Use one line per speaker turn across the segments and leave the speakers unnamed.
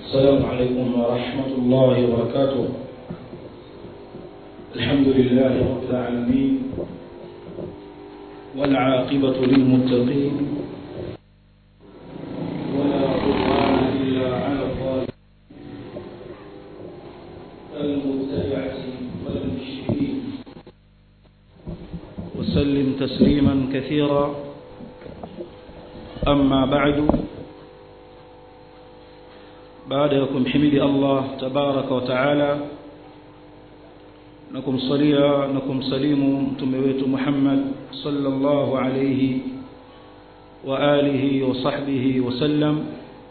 السلام عليكم ورحمة الله وبركاته الحمد لله رب العالمين والعاقبة للمتقين ولا عدوان إلا على الظالمين المبتدعة والمشركين وسلم تسليما كثيرا أما بعد baada ya kumhimidi Allah tabaraka wa taala na kumsalia na kumsalimu mtume wetu Muhammad sallallahu alayhi wa alihi wa sahbihi wa sallam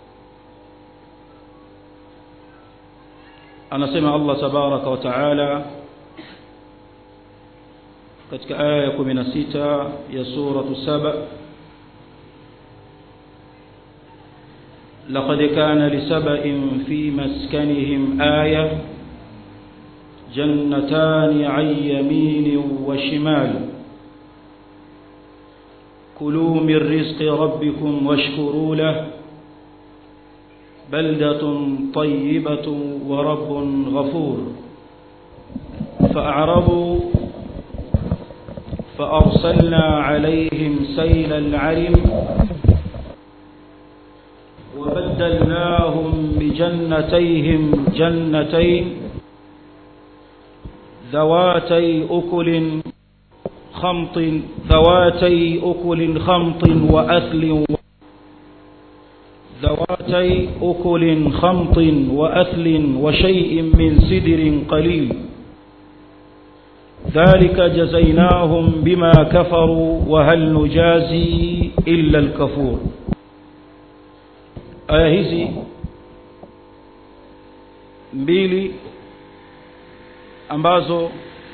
anasema Allah tabaraka wa taala katika aya ya 16 ya suratu saba لقد كان لسبأ في مسكنهم آية جنتان عن يمين وشمال كلوا من رزق ربكم واشكروا له بلدة طيبة ورب غفور فأعرضوا فأرسلنا عليهم سيل العرم وبدلناهم بجنتيهم جنتين ذواتي أكل خمط ذواتي أكل خمط وأثل ذواتي أكل خمط وأثل وشيء من سدر قليل ذلك جزيناهم بما كفروا وهل نجازي إلا الكفور aya hizi mbili ambazo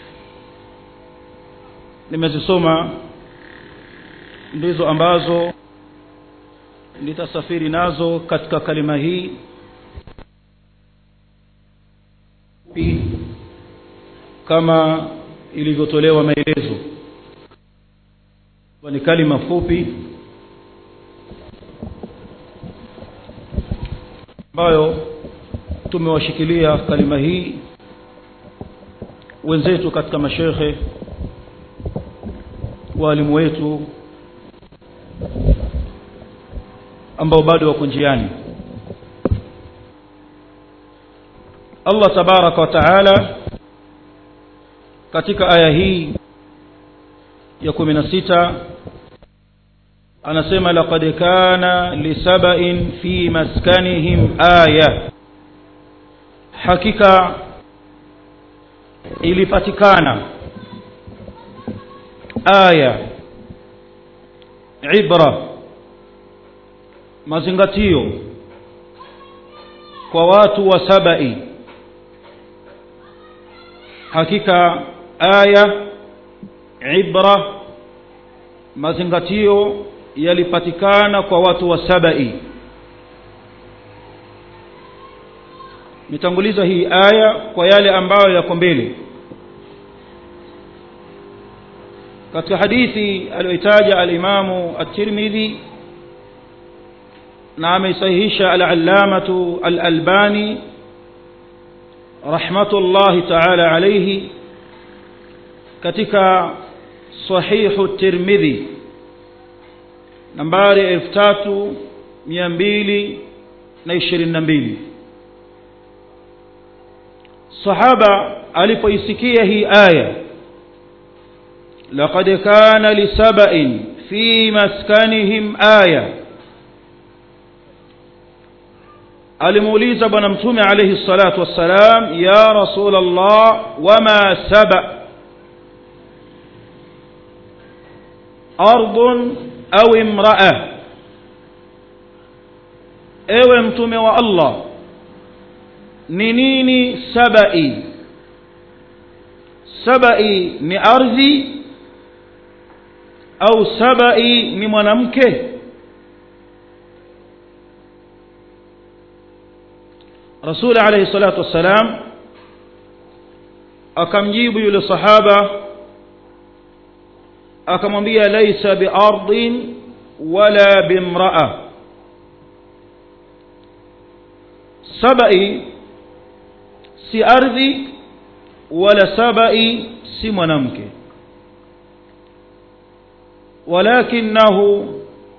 nimezisoma ndizo ambazo nitasafiri nazo katika kalima hii kama ilivyotolewa maelezo ni kalima fupi ambayo tumewashikilia kalima hii wenzetu katika mashekhe walimu wetu ambao bado wako njiani Allah tabaraka wa taala katika aya hii ya 16 anasema laqad kana lisaba'in fi maskanihim aya hakika ilipatikana aya ibra mazingatio kwa watu wa sabai hakika aya ibra mazingatio yalipatikana kwa watu wa sabai nitanguliza hii aya kwa yale ambayo yako mbele katika hadithi aliyoitaja alimamu at-Tirmidhi na ameisahihisha al-allamatu al-Albani rahmatullahi ta'ala alayhi katika sahihu at-Tirmidhi nambari elfu tatu mia mbili na ishirini na mbili sahaba alipoisikia hii aya laqad kana lisaba'in fi maskanihim aya alimuuliza bwana mtume alayhi salatu wassalam ya rasul allah wama saba ardun au imraa ewe mtume wa Allah ni nini sabai sabai ni ardhi au sabai ni mwanamke Rasul alayhi salatu wassalam akamjibu yule sahaba akamwambia laisa biardin wala bimraa sabai si ardhi wala sabai si mwanamke ولكنه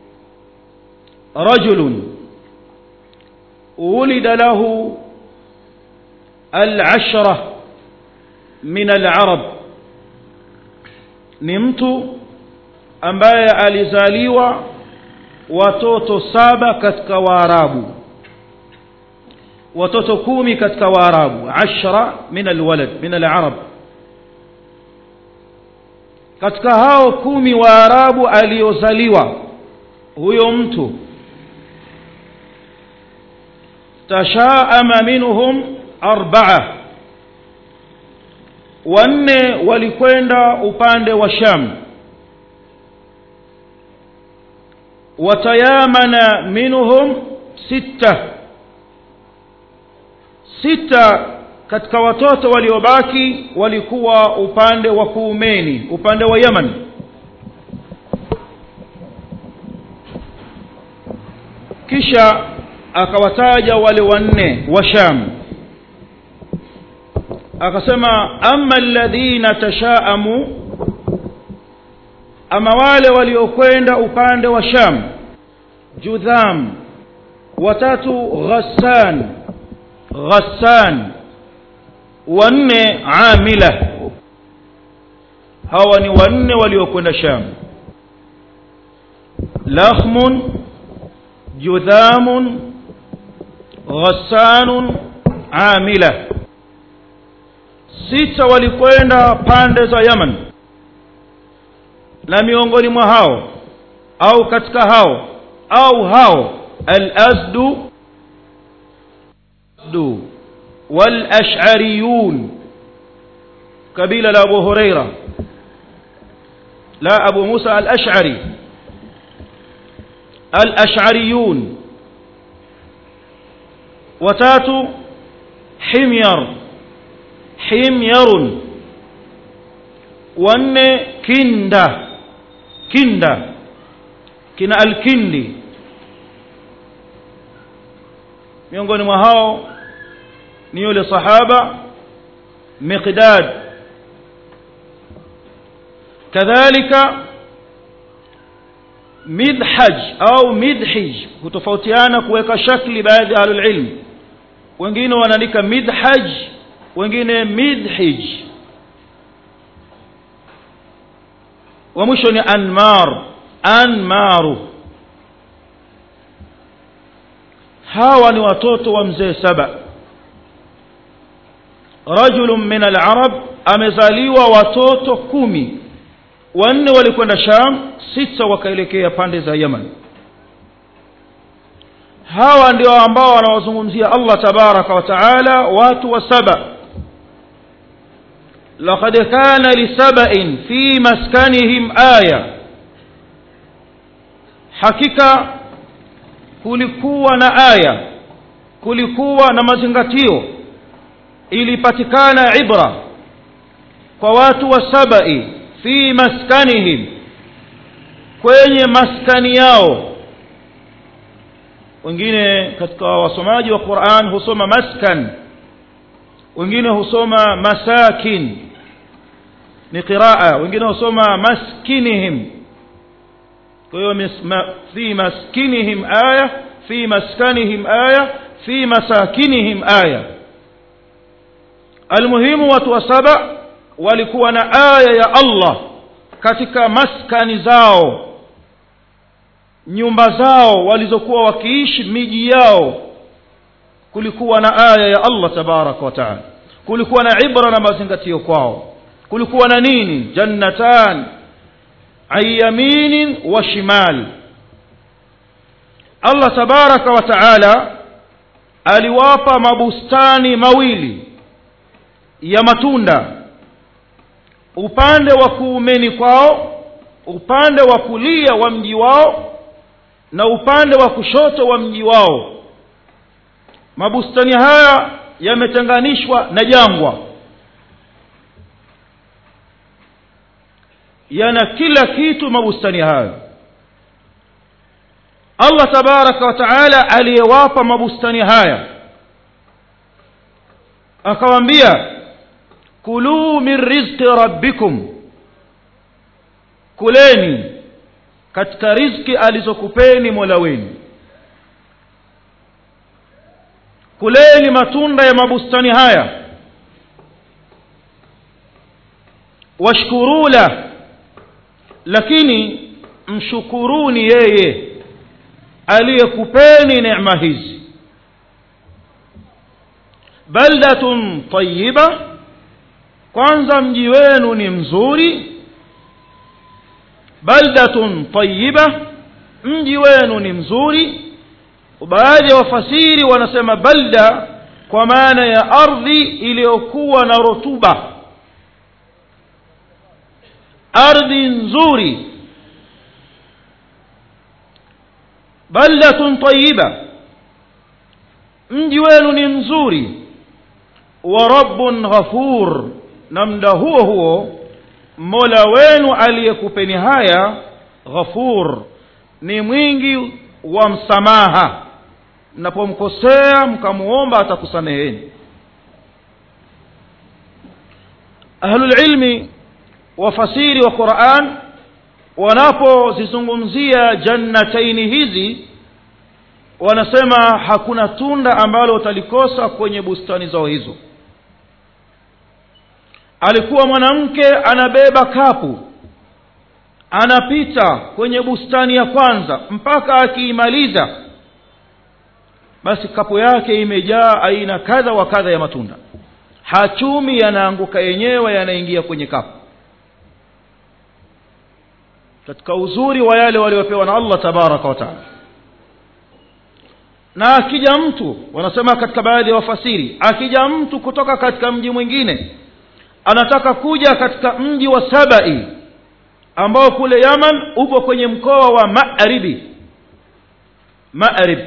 رجل ولد له العشرة من العرب نمت ambaye alizaliwa watoto saba katika waarabu watoto kumi katika waarabu ashra min alwalad min alarab katika hao kumi waarabu aliozaliwa huyo mtu tashaama minhum arbaa wanne walikwenda upande wa sham watayamana minhum sita sita katika watoto waliobaki walikuwa upande wa kuumeni upande wa yaman kisha akawataja wale wanne wa sham akasema ama alladhina tashaamu ama wale waliokwenda upande wa sham judham watatu ghassan ghassan wanne amila hawa ni wanne waliokwenda sham lakhmun judhamun ghassanun amila sita walikwenda pande za yaman na miongoni mwa hao au katika hao au hao al-azdu du wal-ash'ariyun kabila la Abu Huraira la Abu Musa al-Ash'ari al-ash'ariyun watatu himyar himyarun wanne kinda kinda kina alkindi miongoni mwa hao ni yule sahaba miqdad kadhalika midhaj au midhij kutofautiana kuweka shakli baadhi ya ahlul ilm wengine wanaandika midhaj wengine midhij wa mwisho ni anmar anmaru hawa ni watoto wa mzee saba rajulun min al-arab amezaliwa watoto kumi wanne walikwenda sham sita wakaelekea pande za yaman hawa ndio ambao wanawazungumzia Allah tabaraka wa taala watu wa saba laqad kana lisaba'in fi maskanihim aya hakika kulikuwa na aya kulikuwa na mazingatio ilipatikana ibra kwa watu wa sabai fi maskanihim kwenye maskani yao wengine katika wasomaji wa Qur'an husoma maskan wengine husoma masakin ni qiraa wengine husoma maskinihim kwa hiyo fi maskinihim aya fi maskanihim aya fi masakinihim aya almuhimu watu wa saba walikuwa na aya ya Allah katika maskani zao nyumba zao walizokuwa wakiishi miji yao kulikuwa na aya ya Allah tabaraka wa taala kulikuwa na ibra na mazingatio kwao kulikuwa na nini jannatan ayaminin wa shimal Allah tabaraka wa taala aliwapa mabustani mawili ya matunda upande wa kuumeni kwao upande wa kulia wa mji wao na upande wa kushoto wa mji wao mabustani haya yametenganishwa na jangwa yana kila kitu mabustani hayo Allah tabaraka wa taala aliyewapa mabustani haya akawaambia kuluu min rizqi rabbikum kuleni katika riziki alizokupeni mola wenu kuleni matunda ya mabustani haya washkuru la lakini mshukuruni yeye aliyekupeni neema hizi baldatun tayiba kwanza mji wenu ni mzuri baldatun tayiba mji wenu ni mzuri baadhi ya wafasiri wanasema balda kwa maana ya ardhi iliyokuwa na rutuba ardhi nzuri baldatun tayiba mji wenu ni mzuri wa rabbun ghafur na mda huo huo mola wenu aliyekupeni haya ghafur ni mwingi wa msamaha mnapomkosea mkamuomba atakusameheni ahlulilmi wafasiri wa quran wanapozizungumzia jannataini hizi wanasema hakuna tunda ambalo utalikosa kwenye bustani zao hizo alikuwa mwanamke anabeba kapu anapita kwenye bustani ya kwanza mpaka akiimaliza basi kapu yake imejaa aina kadha wa kadha ya matunda hachumi yanaanguka yenyewe yanaingia kwenye kapu katika uzuri wa yale waliopewa na allah tabaraka wataala na akija mtu wanasema katika baadhi ya wafasiri akija mtu kutoka katika mji mwingine anataka kuja katika mji wa sabai ambao kule yaman upo kwenye mkoa wa maribi marib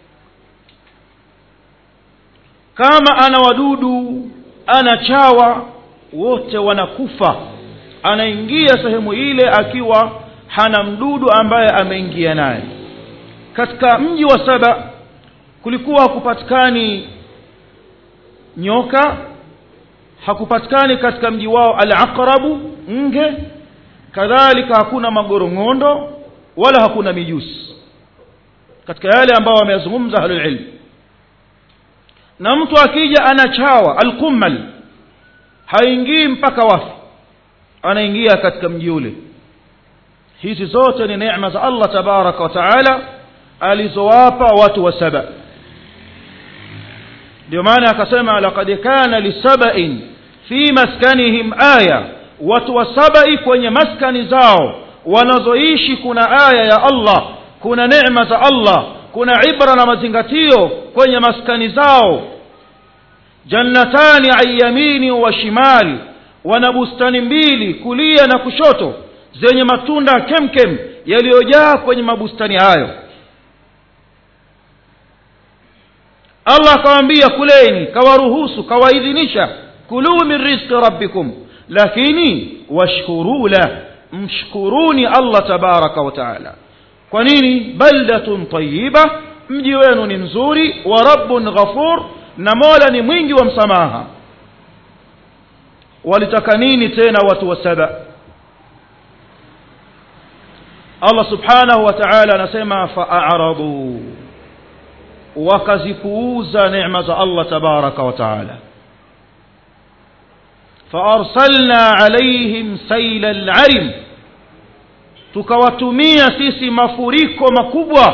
kama ana wadudu ana chawa wote wanakufa anaingia sehemu ile akiwa hana mdudu ambaye ameingia naye katika mji wa saba kulikuwa hakupatikani nyoka hakupatikani katika mji wao alaqrabu nge kadhalika hakuna magorong'ondo wala hakuna mijusi katika yale ambayo wameyazungumza ahlulilm na mtu akija anachawa alqumal haingii mpaka wafi anaingia katika mji ule hizi zote ni neema za allah tabaraka wa taala alizowapa watu wa saba ndio maana akasema laqad kana lisabain fi maskanihim aya watu wa sabai kwenye maskani zao wanazoishi kuna aya ya allah kuna neema za allah kuna ibra na mazingatio kwenye maskani zao jannatani an yamini wa shimali wana bustani mbili kulia na kushoto zenye matunda kemkem yaliyojaa kwenye mabustani hayo allah akawaambia kuleni kawaruhusu kawaidhinisha kuluu min rizqi rabbikum lakini washkuruu lah mshkuruni allah tabaraka wa taala kwa nini baldatun tayiba mji wenu ni mzuri wa rabbun ghafur na mola ni mwingi wa msamaha walitaka nini tena watu wa saba allah subhanahu wa taala anasema faaraduu wakazipuuza neema za allah tabaraka wa taala faarsalna alaihim saila larim tukawatumia sisi mafuriko makubwa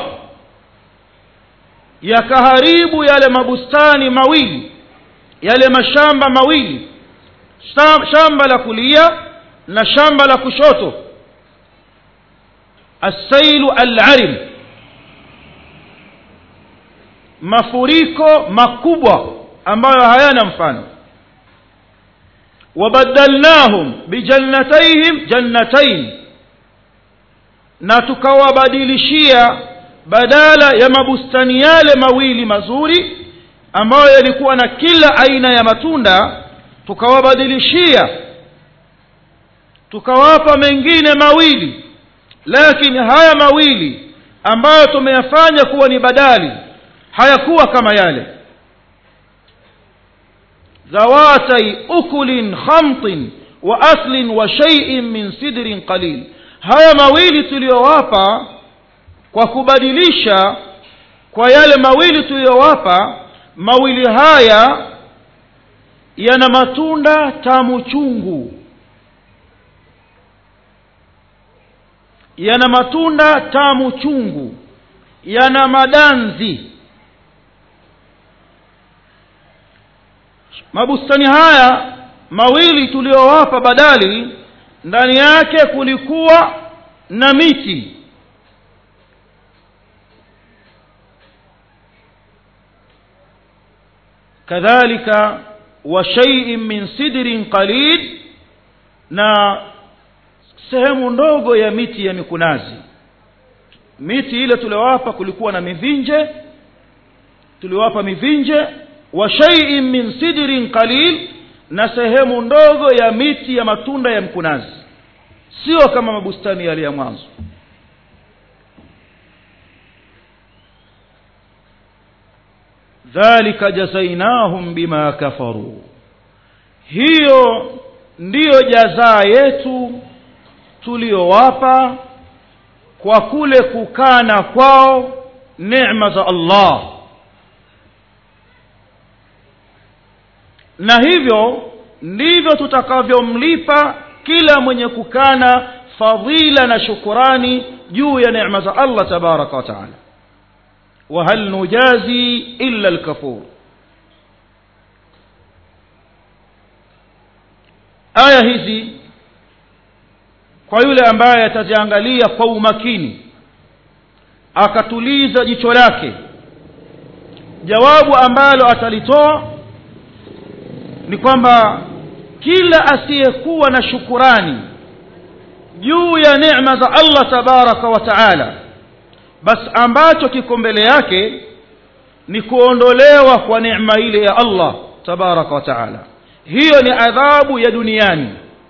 yakaharibu yale mabustani mawili yale mashamba mawili shamba la kulia na shamba la kushoto assailu alarim mafuriko makubwa ambayo hayana mfano wabadalnahum bijannatayhim jannatain na tukawabadilishia badala ya mabustani yale mawili mazuri ambayo yalikuwa na kila aina ya matunda tukawabadilishia tukawapa mengine mawili lakini haya mawili ambayo tumeyafanya kuwa ni badali hayakuwa kama yale ذواتي أكل خمط وأصل وشيء من سدر قليل haya mawili tuliyowapa kwa kubadilisha kwa yale mawili tuliyowapa mawili haya yana matunda tamu chungu yana matunda tamu chungu yana madanzi mabustani haya mawili tuliyowapa badali ndani yake kulikuwa na miti kadhalika wa shay'in min sidrin qalil na sehemu ndogo ya miti ya mikunazi miti ile tuliowapa kulikuwa na mivinje tuliwapa mivinje wa shay'in min sidrin qalil na sehemu ndogo ya miti ya matunda ya mkunazi sio kama mabustani yale ya mwanzo dhalika jazainahum bima kafaru hiyo ndiyo jazaa yetu tuliyowapa kwa kule kukana kwao neema za Allah na hivyo ndivyo tutakavyomlipa kila mwenye kukana fadhila na shukurani juu ya neema za Allah tabaraka wa taala wa hal nujazi illa alkafur aya hizi kwa yule ambaye ataziangalia kwa umakini akatuliza jicho lake jawabu ambalo atalitoa ni kwamba kila asiyekuwa na shukurani juu ya neema za Allah tabaraka wa taala basi ambacho kiko mbele yake ni kuondolewa kwa neema ile ya Allah tabaraka wa taala hiyo ni adhabu ya duniani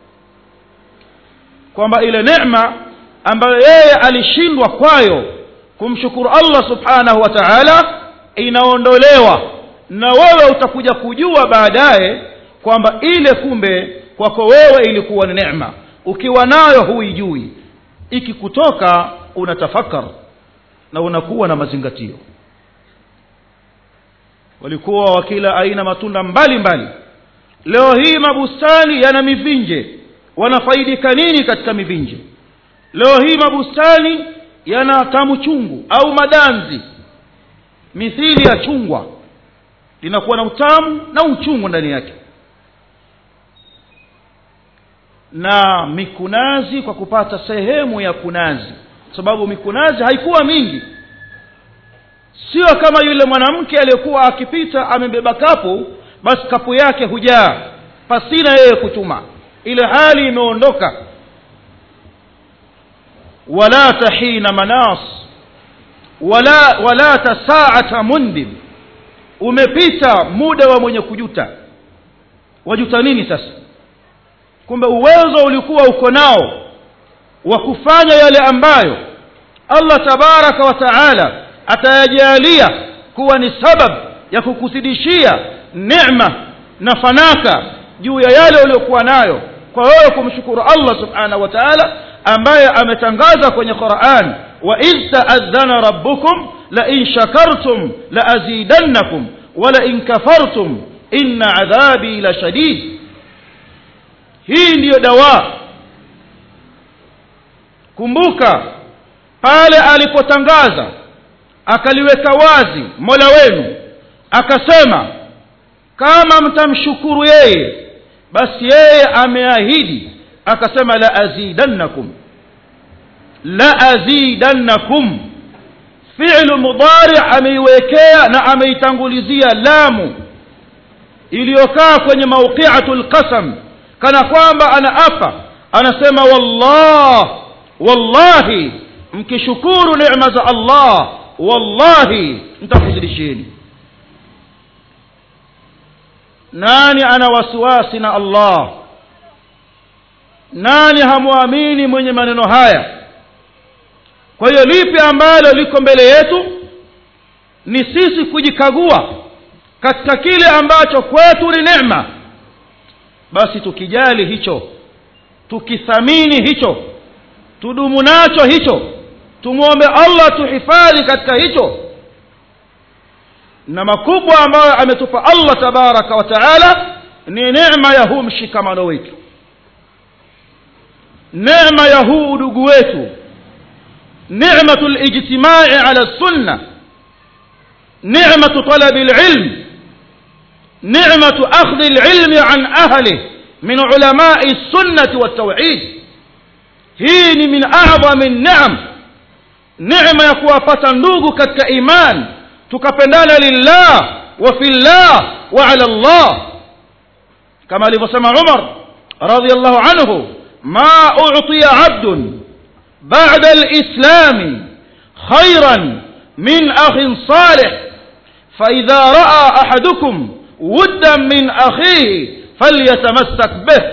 kwamba ile neema ambayo yeye alishindwa kwayo kumshukuru Allah subhanahu wa ta'ala inaondolewa na wewe utakuja kujua baadaye kwamba ile kumbe kwako wewe ilikuwa ni neema ukiwa nayo huijui ikikutoka unatafakar na unakuwa na mazingatio walikuwa wakila aina matunda mbalimbali mbali. leo hii mabustani yana mivinje wanafaidika nini katika mivinje leo hii mabustani yana tamu chungu au madanzi mithili ya chungwa linakuwa na utamu na uchungu ndani yake na mikunazi kwa kupata sehemu ya kunazi sababu mikunazi haikuwa mingi sio kama yule mwanamke aliyekuwa akipita amebeba kapu basi kapu yake hujaa pasina yeye kuchuma ile hali imeondoka wala tahina manas wala wala tasaata mundib umepita muda wa mwenye kujuta wajuta nini sasa kumbe uwezo ulikuwa uko nao wa kufanya yale ambayo Allah tabaraka wa taala atayajalia kuwa ni sabab ya kukuzidishia neema na fanaka juu ya yale uliokuwa nayo kwa wewe kumshukuru Allah subhanahu wa ta'ala ambaye ametangaza kwenye Qur'an wa iz ta'adhana rabbukum la in shakartum la azidannakum wa la in kafartum inna adhabi la shadid hii ndiyo dawa kumbuka pale alipotangaza akaliweka wazi Mola wenu akasema kama mtamshukuru yeye basi yeye ameahidi akasema la azidannakum la azidannakum fi'lu mudari ameiwekea na ameitangulizia lamu iliyokaa kwenye mawqi'atul qasam kana kwamba anaapa anasema wallah wallahi mkishukuru neema za Allah wallahi nitakuzidisheni nani ana wasiwasi na Allah nani hamwamini mwenye maneno haya kwa hiyo lipi ambalo liko mbele yetu ni sisi kujikagua katika kile ambacho kwetu ni neema basi tukijali hicho tukithamini hicho tudumu nacho hicho tumwombe allah tuhifadhi katika hicho na makubwa ambayo ametupa allah tabaraka wa taala ni neema ya huu mshikamano wetu neema ya huu udugu wetu nematu lijtimai ala sunna nematu talabi lilm nematu akhdhi lilmi an ahlih min ulamai sunnati waltauhid hii ni min adhami neam neema ya kuwapata ndugu katika iman tukapendana lillah wa fillah wa ala llah kama alivyosema umar radiallahu anhu ma utiya abdun bada lislami khairan min akhin salih faidha raa ahadukum wuddan min akhihi falyatamassak bih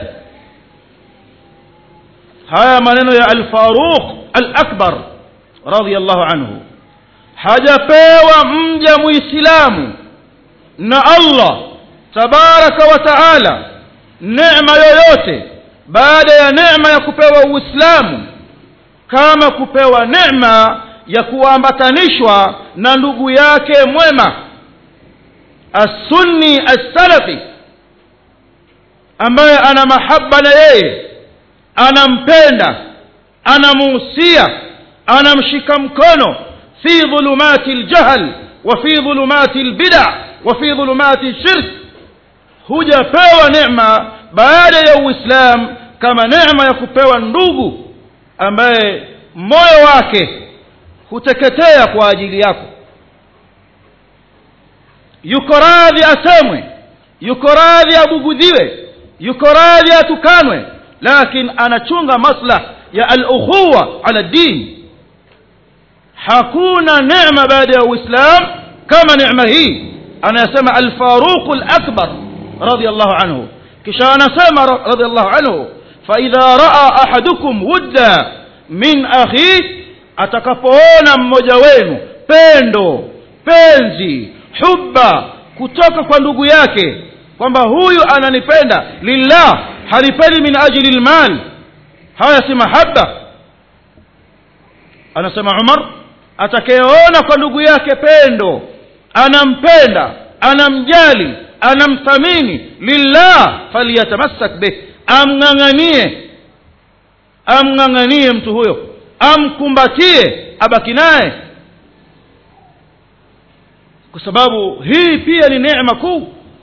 haya maneno ya alfaruq alakbar radiallahu anhu hajapewa mja muislamu na allah tabaraka wa taala neema yoyote baada ya neema ya kupewa uislamu kama kupewa neema ya kuambatanishwa na ndugu yake mwema assunni assalafi ambaye ana mahaba na yeye anampenda anamuhusia anamshika mkono fi dhulumati ljahl wa fi dhulumati lbida wa fi dhulumati shirk hujapewa neema baada ya uislamu kama neema ya kupewa ndugu ambaye moyo wake huteketea kwa ajili yako yuko radhi asemwe yuko radhi abugudhiwe yuko radhi atukanwe lakin anachunga maslah ya alukhuwa ala din hakuna neema baada ya uislam kama neema hii anayasema alfaruqu lakbar radiallahu anhu kisha anasema radiallahu anhu faidha raa ahadukum wudda min akhi atakapoona mmoja wenu pendo penzi hubba kutoka kwa ndugu yake kwamba huyu ananipenda lillah hanipendi min ajli lmal haya si mahaba anasema umar atakayeona kwa ndugu yake pendo anampenda anamjali anamthamini lillah falyatamassak bih amng'ang'anie amng'ang'anie mtu huyo amkumbatie abaki naye kwa sababu hii pia ni neema kuu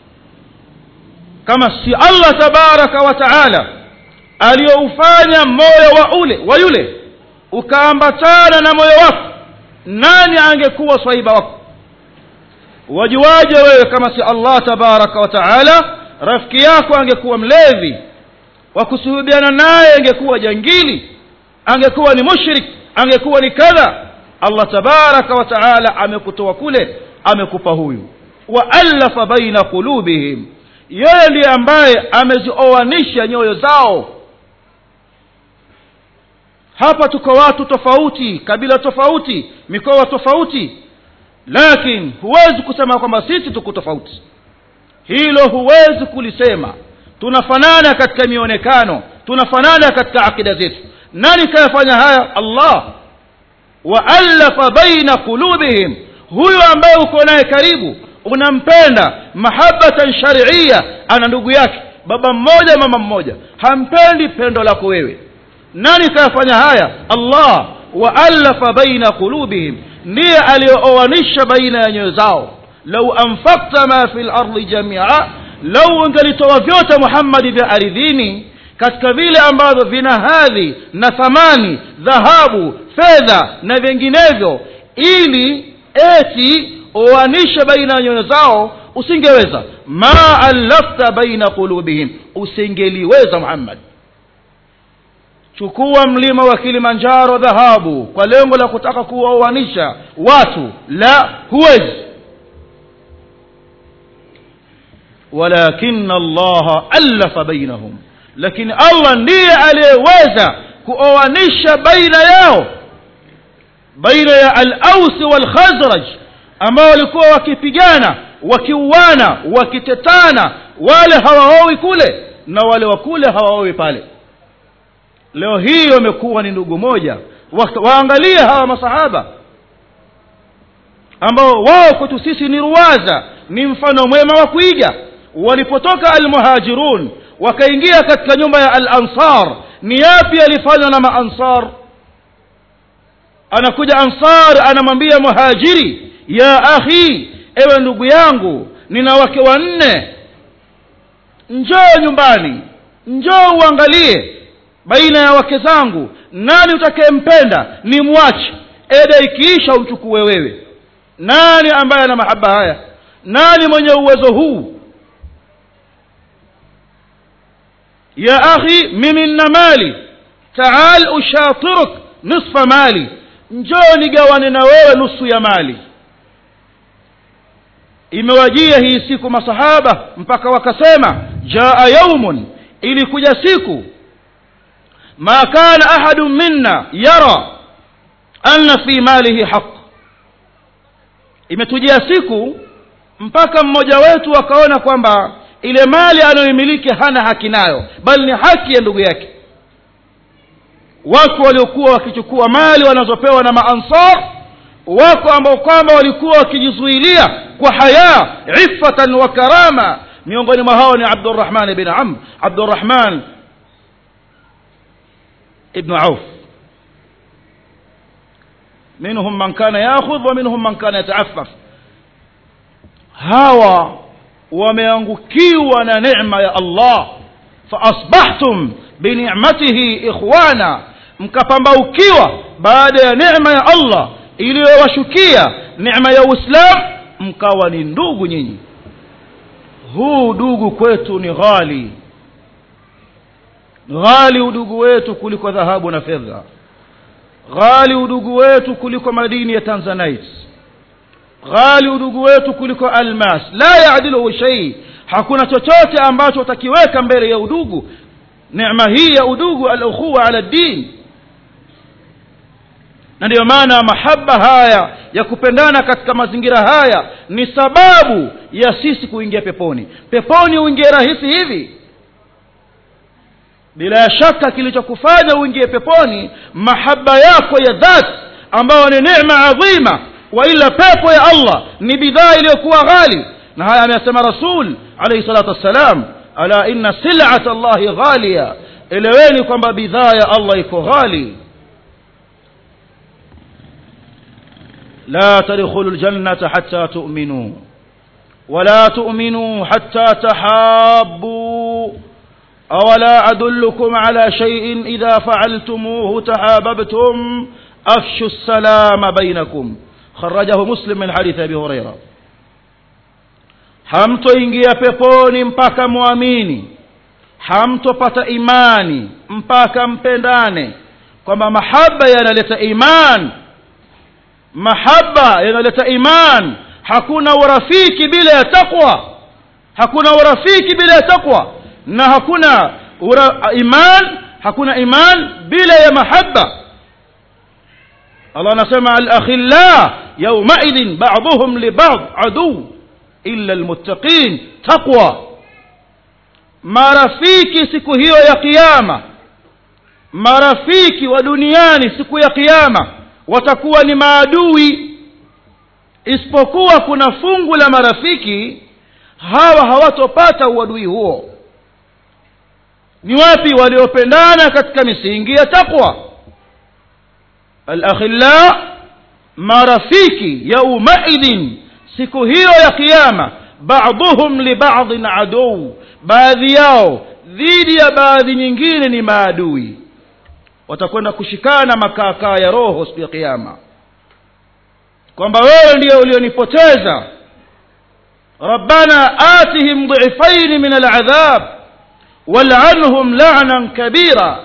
kama si allah tabaraka wa taala aliyoufanya moyo wa ule wa yule ukaambatana na moyo wako nani angekuwa swahiba wako wajuaje wewe kama si allah tabaraka wa taala rafiki yako angekuwa mlevi wa kusuhubiana naye angekuwa jangili angekuwa ni mushrik angekuwa ni kadha allah tabaraka wa taala amekutoa kule amekupa huyu waallafa baina qulubihim yeye ndiye ambaye amezioanisha nyoyo zao hapa tuko watu tofauti kabila tofauti mikoa tofauti lakini huwezi kusema kwamba sisi tuko tofauti hilo huwezi kulisema tunafanana katika mionekano tunafanana katika akida zetu nani kayafanya haya allah waallafa baina qulubihim huyu ambaye uko naye karibu unampenda mahabatan sharia ana ndugu yake baba mmoja mama mmoja hampendi pendo lako wewe nani kayafanya haya allah waallafa baina qulubihim ndiye aliyooanisha baina ya nyoyo zao lau anfakta ma fi lardi jamia lau ungelitoa vyote muhammadi vya aridhini katika vile ambavyo vina hadhi na thamani dhahabu fedha na vinginevyo ili eti oanishe baina ya nyoyo zao usingeweza ma allafta baina qulubihim usingeliweza muhammad chukua mlima wa kilimanjaro dhahabu kwa lengo la kutaka kuwaoanisha watu la huwezi walakin allaha allafa bainahum lakini allah ndiye aliyeweza kuoanisha baina yao baina ya alausi walkhazraj ambao walikuwa wakipigana wakiuana wakitetana wale hawaowi kule na wale wa kule hawaowi pale leo hii wamekuwa ni ndugu moja wa, waangalie hawa masahaba ambao wao kwetu sisi ni ruwaza ni mfano mwema wa kuiga walipotoka almuhajirun wakaingia katika nyumba ya al-ansar ni yapi yalifanywa na maansar anakuja ansar anamwambia muhajiri ya akhi ewe ndugu yangu nina wake wanne njoo nyumbani njoo uangalie baina ya wake zangu nani utakayempenda ni mwache eda ikiisha umchukue wewe nani ambaye ana mahaba haya nani mwenye uwezo huu ya akhi mimi nina mali taal ushatiruk nisfa mali njoo nigawane na wewe nusu ya mali imewajia hii siku masahaba mpaka wakasema jaa yaumun ilikuja siku ma kana ahadun minna yara anna fi malihi haq imetujia siku mpaka mmoja wetu akaona kwamba ile mali anayoimiliki hana haki nayo bali ni haki ya ndugu yake wako waliokuwa wakichukua mali wanazopewa na maansar wako ambao kwamba walikuwa wakijizuilia kwa haya iffatan wa karama miongoni mwa hao ni abdurrahman bin amr abdurrahman ibn auf منهم من كان ياخذ ومنهم من كان يتعفف hawa wameangukiwa na neema ya Allah faasbahtum binicmatihi ikhwana mkapambaukiwa baada ya neema ya Allah iliyowashukia neema ya Uislamu mkawa ni ndugu nyinyi huu udugu kwetu ni ghali ghali udugu wetu kuliko dhahabu na fedha ghali udugu wetu kuliko madini ya tanzanite ghali udugu wetu kuliko almas la yaadiluhu shei hakuna chochote ambacho utakiweka mbele ya udugu neema hii ya udugu alukhuwa ala din na ndiyo maana mahaba haya ya kupendana katika mazingira haya ni sababu ya sisi kuingia peponi peponi uingie rahisi hivi bila shaka kilichokufanya uingie peponi mahaba yako ya dhati ambayo ni neema adhima waila pepo ya allah ni bidhaa iliyokuwa ghali na haya ameyasema rasul alayhi salatu wassalam ala inna silata allahi ghalia eleweni kwamba bidhaa ya allah iko ghali لا تدخلوا الجنة حتى تؤمنوا ولا تؤمنوا حتى تحابوا أولا أدلكم على شيء إذا فعلتموه تحاببتم أفشوا السلام بينكم خرجه مسلم من حديث أبي هريرة hamtoingia peponi mpaka mwamini hamtopata imani mpaka mpendane kwamba mahaba yanaleta imani mahaba yanaleta iman hakuna urafiki bila ya taqwa hakuna urafiki bila ya taqwa na hakuna ura, iman hakuna iman bila ya mahaba Allah anasema al-akhilla yawmaidhin ba'dhum li ba'd adu illa almuttaqin taqwa marafiki siku hiyo ya kiyama marafiki wa duniani siku ya kiyama watakuwa ni maadui isipokuwa kuna fungu la marafiki hawa hawatopata uadui huo ni wapi waliopendana katika misingi ya taqwa alakhilla marafiki yaumaidhin siku hiyo ya kiyama baadhuhum libadhin aduu baadhi yao dhidi ya baadhi nyingine ni maadui watakwenda kushikana makaakaa ya roho siku ya kiyama kwamba wewe ndiyo ulionipoteza rabbana atihim dhifaini min aladhab wal'anhum la'nan kabira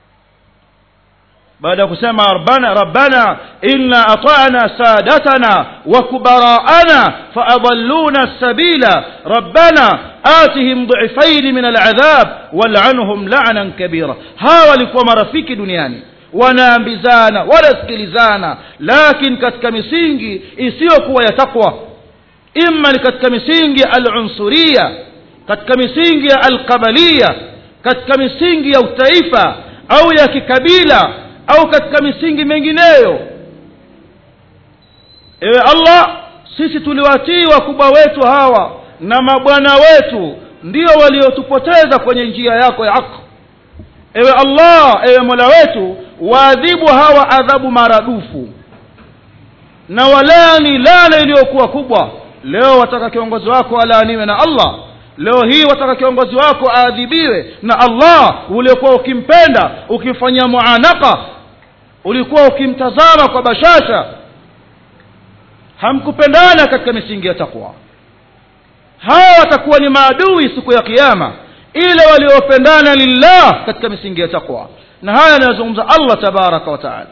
baada ya kusema rabbana rabbana inna ata'na sadatana wa kubara'ana faadalluna as-sabila rabbana atihim dhifaini min al'adhab wal'anhum la'nan kabira hawa walikuwa marafiki duniani wanaambizana wanasikilizana lakini katika misingi isiyokuwa ya takwa imma ni katika misingi ya alunsuria katika misingi ya alqabalia katika misingi ya utaifa au ya kikabila au katika misingi mengineyo ewe allah sisi tuliwatii wakubwa wetu hawa na mabwana wetu ndio waliotupoteza kwenye njia yako ya haki ewe allah ewe mola wetu waadhibu hawa adhabu maradufu na walani lana iliyokuwa kubwa leo wataka kiongozi wako alaaniwe na allah leo hii wataka kiongozi wako aadhibiwe na allah uliokuwa ukimpenda ukimfanyia muanaka ulikuwa ukimtazama kwa bashasha hamkupendana katika misingi ya takwa hawa watakuwa ni maadui siku ya kiama ile waliopendana lillah katika misingi ya takwa na haya anayozungumza allah tabaraka wa taala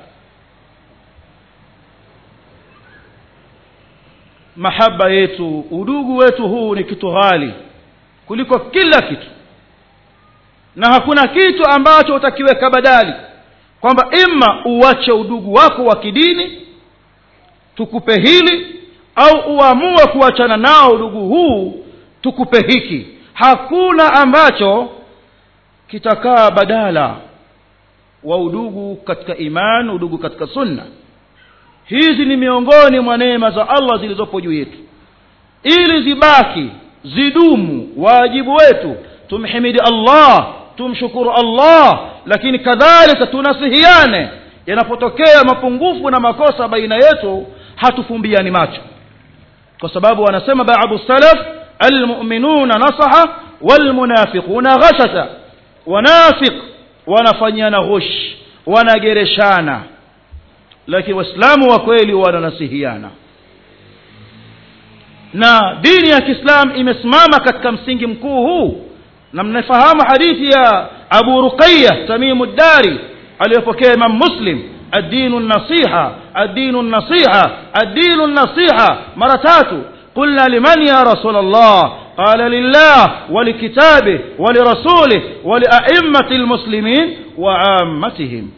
mahaba yetu udugu wetu huu ni kitu ghali kuliko kila kitu na hakuna kitu ambacho utakiweka badali kwamba ima uache udugu wako wa kidini tukupe hili au uamue kuachana nao udugu huu tukupe hiki hakuna ambacho kitakaa badala wa udugu katika iman udugu katika sunna hizi ni miongoni mwa neema za allah zilizopo juu yetu ili zibaki zidumu wajibu wetu tumhimidi allah tumshukuru allah lakini kadhalika tunasihiane yanapotokea mapungufu na makosa baina yetu hatufumbiani macho kwa sababu wanasema baadhi salaf almuminuna nasaha walmunafiquna ghashasha wanafiq wanafanyana ghush wanagereshana lakini waislamu wa kweli wananasihiana na dini ya kiislam imesimama katika msingi mkuu huu na mnafahamu hadithi ya abu ruqaya tamimu ddari aliyopokea imam muslim الدين النصيحة الدين النصيحة الدين النصيحة مرتات قلنا لمن يا رسول الله قال لله ولكتابه ولرسوله ولأئمة المسلمين وعامتهم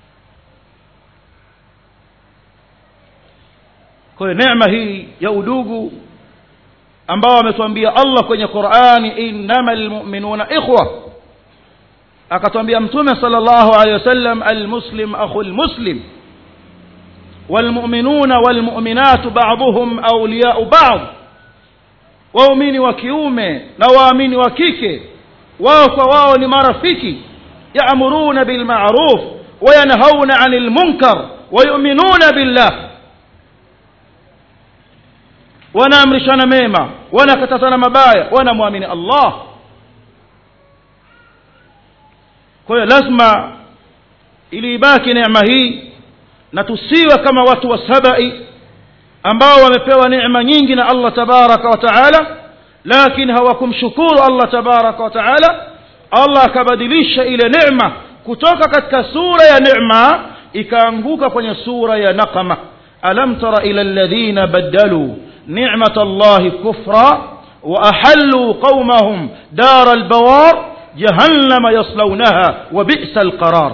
kwa neema hii ya udugu ambao ametuambia allah kwenye qurani innama lmuminuna ikhwa akatwambia mtume sala llahu alehi wasallam almuslim akhu lmuslim walmuminuna walmuminatu baduhum auliyau bad waumini wa kiume na waamini wa kike wao kwa wao ni marafiki yamuruna bilmaruf wayanhauna ani lmunkar wayuminuna billah wanaamrishana mema wanakatazana mabaya wanamwamini allah kwa hiyo lazima ili ibaki neema hii na tusiwe kama watu wa sabai ambao wamepewa neema nyingi na allah tabaraka wa taala lakini hawakumshukuru allah tabaraka wa taala allah akabadilisha ile neema kutoka katika sura ya neema ikaanguka kwenye sura ya naqama alam tara ila alladhina badaluu نعمة الله كفرا وأحلوا قومهم دار البوار جهنم يصلونها وبئس القرار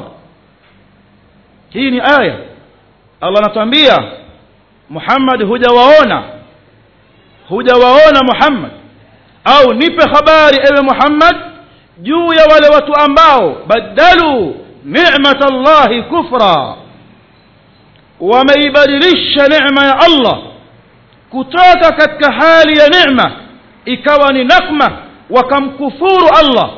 هي آية الله نتنبيه محمد hujawaona hujawaona Muhammad au nipe habari ewe Muhammad juu ya wale watu ambao badalu ni'matallahi kufra wameibadilisha neema ya Allah kutoka katika hali ya neema ikawa ni nakma wakamkufuru Allah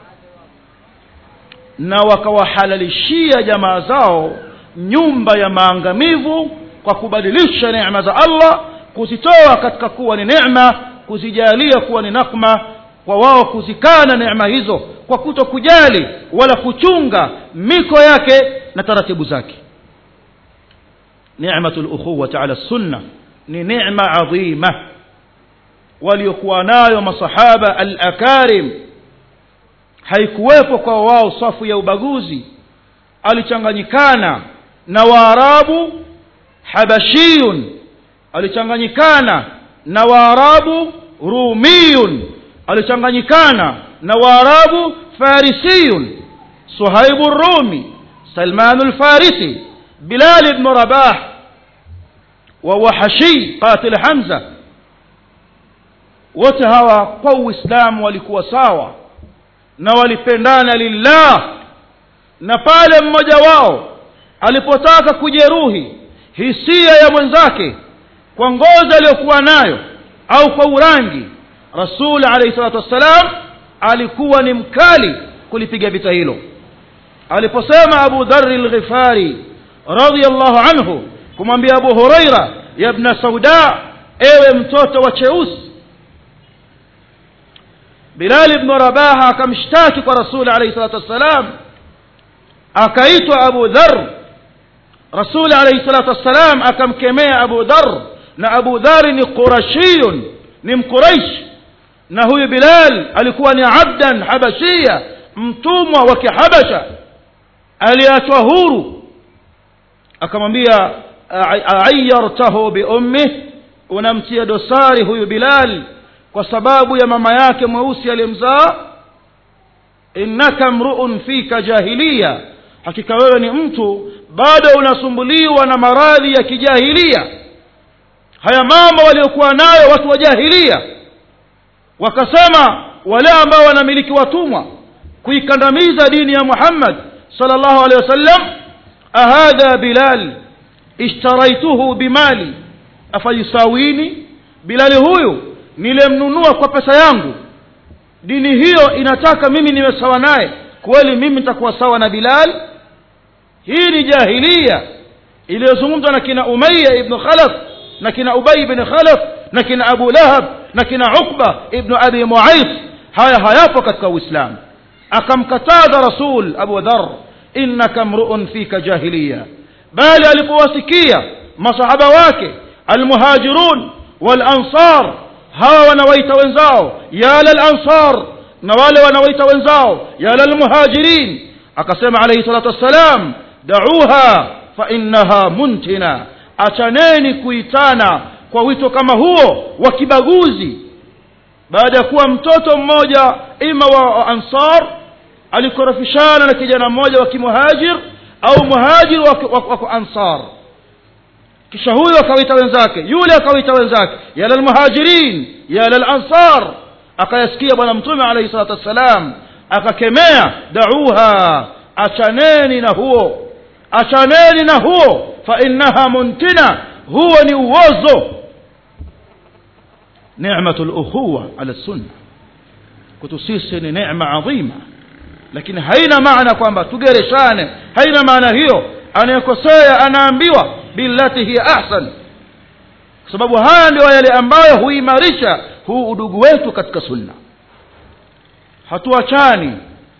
na wakawahalalishia jamaa zao nyumba ya maangamivu kwa kubadilisha neema za Allah kuzitoa katika kuwa ni neema kuzijalia kuwa ni nakma kwa wao kuzikana neema hizo kwa kuto kujali wala kuchunga miko yake na taratibu zake ni'matul ukhuwati ala sunnah ni neema adhima waliokuwa nayo masahaba al-akarim haikuwepo kwa wao safu ya ubaguzi alichanganyikana na waarabu habashiyun alichanganyikana na waarabu rumiyun alichanganyikana na waarabu farisiyun suhaibu rumi salmanu lfarisi bilal ibnu rabah وهو حشي قاتل حمزة wote hawa kwa uislamu walikuwa sawa na walipendana lillah na pale mmoja wao alipotaka kujeruhi hisia ya mwenzake kwa ngozi aliyokuwa nayo au kwa urangi rasul alayhi salatu wassalam alikuwa ni mkali kulipiga vita hilo aliposema abu dhari lghifari radiallahu anhu kumwambia abu huraira yabna sauda ewe mtoto wa cheusi bilali ibnu rabaha akamshtaki kwa rasuli alayhi salatu wassalam akaitwa abu dhar rasuli alayhi salatu wassalam akamkemea abu dhar na abu dhari ni qurashiyun ni mquraish na huyu bilal alikuwa ni abdan habashia mtumwa wa kihabasha aliachwa huru akamwambia ayartahu biummih unamtia dosari huyu bilal kwa sababu ya mama yake mweusi aliyemzaa innaka mruun fika jahiliya hakika wewe ni mtu bado unasumbuliwa na maradhi ya kijahilia haya mambo waliokuwa nayo watu wa jahilia wakasema wale ambao wanamiliki watumwa kuikandamiza dini ya muhammad sallallahu alaihi wasallam ahadha bilal ishtaraituhu bimali afayusawini bilali huyu nilemnunua kwa pesa yangu dini hiyo inataka mimi niwe sawa naye kweli mimi nitakuwa sawa na bilal hii ni jahilia iliyozungumzwa na kina umaya ibnu khalaf na kina ubay ibn khalaf na kina abu lahab na kina uqba ibnu abi muais haya hayapo katika uislamu akamkataza rasul abu dhar innaka mruun fika jahiliya bali alipowasikia masahaba wake almuhajirun walansar hawa wanawaita wenzao ya lalansar na wale wanawaita wenzao ya lalmuhajirin akasema alayhi salatu wassalam dauha fa innaha muntina achaneni kuitana kwa wito kama huo wa kibaguzi baada ya kuwa mtoto mmoja ima wa ansar alikorofishana na kijana mmoja wa kimuhajir au muhajir wa, wa, wa ansar kisha huyo akawaita wenzake yule akawaita wenzake ya lalmuhajirin ya lalansar akayasikia bwana mtume alayhi salatu wassalam akakemea dauha achaneni na huo achaneni na huo fa innaha muntina huo ni uozo nicmatu lukhuwa ala sunna kwetu sisi ni necma adhima lakini haina maana kwamba tugereshane haina maana hiyo anayekosea anaambiwa billati hiya ahsan kwa sababu haya ndio yale ambayo huimarisha huu udugu wetu katika sunna hatuachani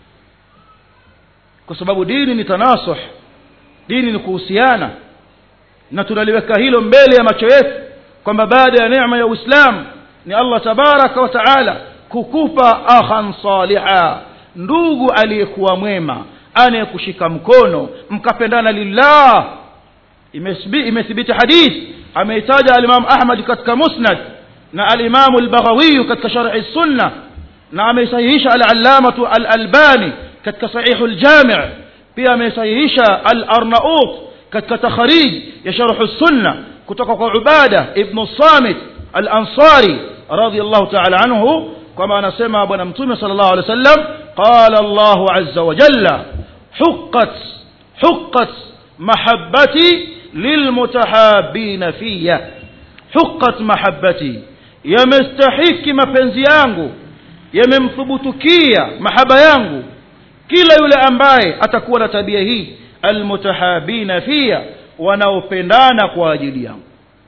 kwa sababu dini ni tanasuh dini ni kuhusiana na tunaliweka hilo mbele ya macho yetu kwamba baada ya neema ya uislamu ni allah tabaraka wa taala kukupa akhan saliha ndugu aliyekuwa mwema anayekushika mkono mkapendana lillah imethibiti hadith ameitaja alimam ahmad katika musnad na alimamu albaghawiyu katika sharhi sunna na ameisahihisha alalamatu alalbani katika sahihu ljami pia ameisahihisha alarnaut katika takharij ya sharhu sunna kutoka kwa ubada ibnu samit alansari radiallahu taala anhu kwamba anasema bwana mtume sala llahu alehi wa sallam qala allahu aza wajalla حقت حقت محبتي للمتحابين فيا حقت محبتي yamestahiki mapenzi yangu yamemthubutukia mahaba yangu kila yule ambaye atakuwa na tabia hii almutahabina fiya wanaopendana kwa ajili yangu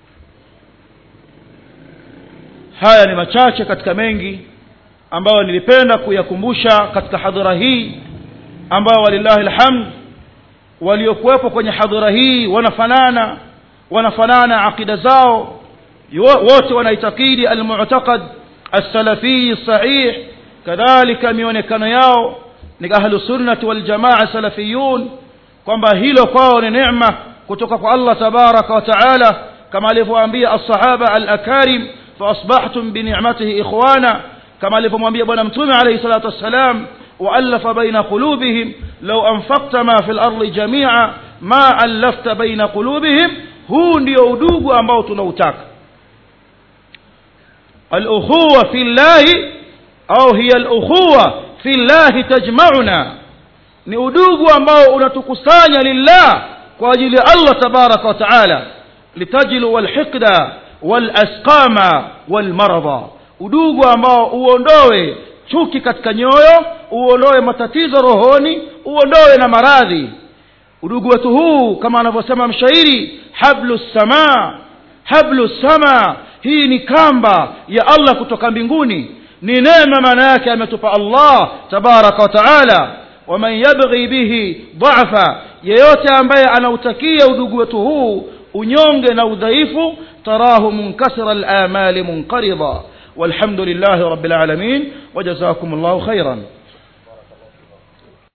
haya ni machache katika mengi ambayo nilipenda kuyakumbusha katika hadhara hii ambao walillahi alhamd waliokuwepo kwenye hadhara hii wanafanana wanafanana aqida zao wote wanaitakidi almu'taqad as-salafi sahih kadhalika mionekano yao ni ahlu sunnati wal jamaa salafiyun kwamba hilo kwao ni neema kutoka kwa Allah tabaraka wa taala kama alivyowaambia as-sahaba al-akarim fa asbahtum bi ni'matihi ikhwana kama alivyomwambia bwana mtume alayhi salatu wassalam وألف بين قلوبهم لو أنفقت ما في الأرض جميعا ما ألفت بين قلوبهم huu ndio udugu ambao tunautaka alukhuwa fi llahi au hiya alukhuwa fi llahi tajmauna ni udugu ambao unatukusanya lillah kwa ajili ya allah tabaraka wa taala litajilu walhiqda walasqama walmaradha udugu ambao uondoe chuki katika nyoyo uondoe matatizo rohoni uondoe na maradhi udugu wetu huu kama anavyosema mshairi hablu samaa hablu sama hii ni kamba ya allah kutoka mbinguni ni neema maana yake ametupa allah tabaraka wa taala waman yabghi bihi dhafa yeyote ambaye anautakia udugu wetu huu unyonge na udhaifu tarahu munkasira alamali munqarida والحمد لله رب العالمين وجزاكم الله خيرا